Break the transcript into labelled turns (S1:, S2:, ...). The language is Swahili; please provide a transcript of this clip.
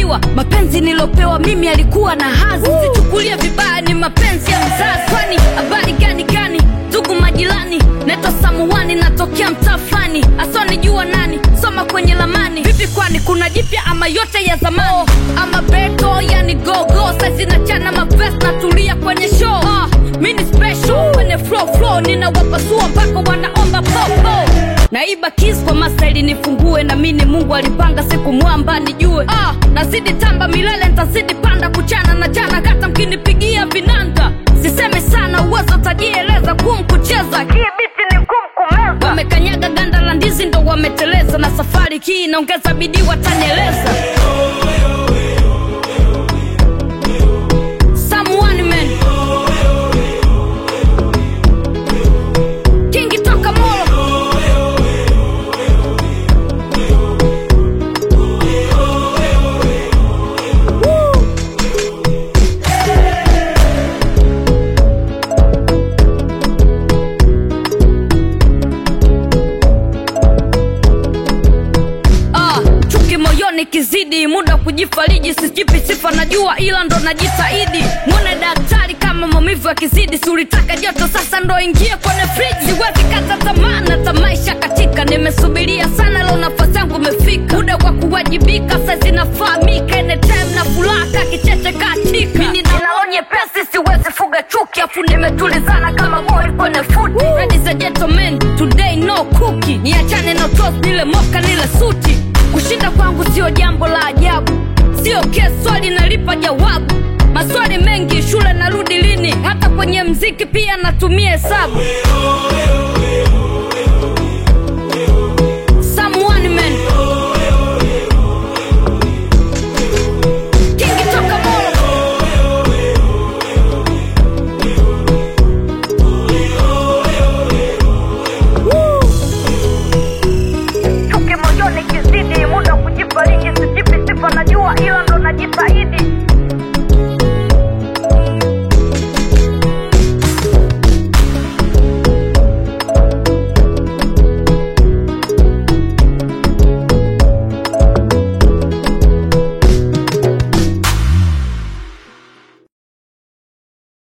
S1: kuzaliwa mapenzi nilopewa mimi alikuwa na hazi sichukulie vibaya ni mapenzi ya mzazi kwani habari gani gani ndugu majirani naitwa samuani natokea mtaa fulani asionijua nani soma kwenye lamani vipi kwani kuna jipya ama yote ya zamani oh, ama beto yani gogo sazinachana mavest natulia kwenye show ah, mini special kwenye flow flow ninawapasua mpaka wanaomba popo naiba kis kwa mastaili nifungue na mini mungu alipanga siku mwamba nijue ah, nazidi tamba milele ntazidi panda kuchana na jana hata mkinipigia vinanda siseme sana uwezo tajieleza kum kucheza hii biti ni ngumu kumeza wamekanyaga ganda la ndizi ndo wameteleza na safari hii inaongeza bidii watanieleza Someone man. Kingi toka Molo. Ah, chuki moyoni kizidi muda kujifariji sijipi sifa najua ila ndo najitahidi mwone daktari kama maumivu yakizidi siulitaka joto sasa ndo ingie kwenye friji siwezi kata tamaa na tamaisha katika nimesubiria sana leo nafasi yangu imefika muda wa kuwajibika saizi nafahamika anytime na furaha kicheche katika mini naonye pesi siwezi fuga chuki afu nimetulizana kama boy kwenye futi ladies and gentlemen today no cookie niachane na toast nile moka nile suti kushinda kwangu sio jambo la ajabu sio ke swali nalipa jawabu maswali mengi shule narudi lini hata kwenye mziki pia natumia hesabu